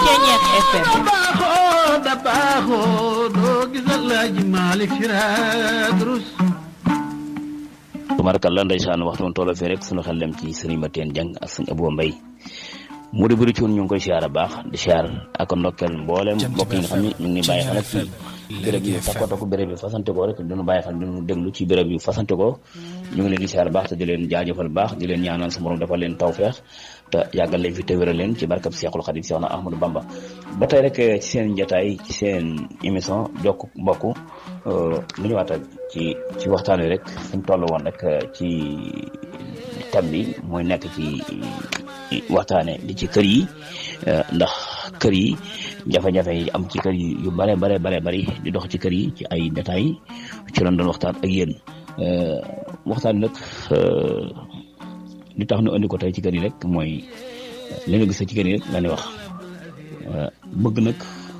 Ceeñeer FM baaxoo da baaxoo doo gisal laaji Malick Siraat tubaarkalla ndeysaan waxtu woon tolloo fii rek sunu xel dem ci sëriñ Mateen Jang ak sëñ Abou Mbay mu di bëri ci woon ñu ngi koy siyaar baax di siyaar ak ndokkeel mboolem mbokk yi nga xam ne ñu ngi bàyyi xel ci béréb yu takko takko béréb yu fasante ko rek dañu bàyyi xel dañu déglu ci béréb yu fasante ko ñu ngi leen di siyaar baax te di leen jaajëfal baax di leen ñaanal sa borom defal leen tawfeex te yàggal leen fi te wéral leen ci barkab Seexul Xadim Seex na Ahmadou Bamba ba tey rek ci seen njataay ci seen émission jokk mbokk lu ñu waata ci ci waxtaan wi rek fuñ toll woon rek ci thème bi mooy nekk ci waxtaane di ci kër yi ndax kër yi jafe-jafe yi am ci kër yi yu bare bare bare bari di dox ci kër yi ci ay détails ci lañ doon waxtaan ak yéen waxtaan nag li tax ñu andi ko tey ci kër yi rek mooy li nga gis ci kër yi rek la ñuy wax bëgg nag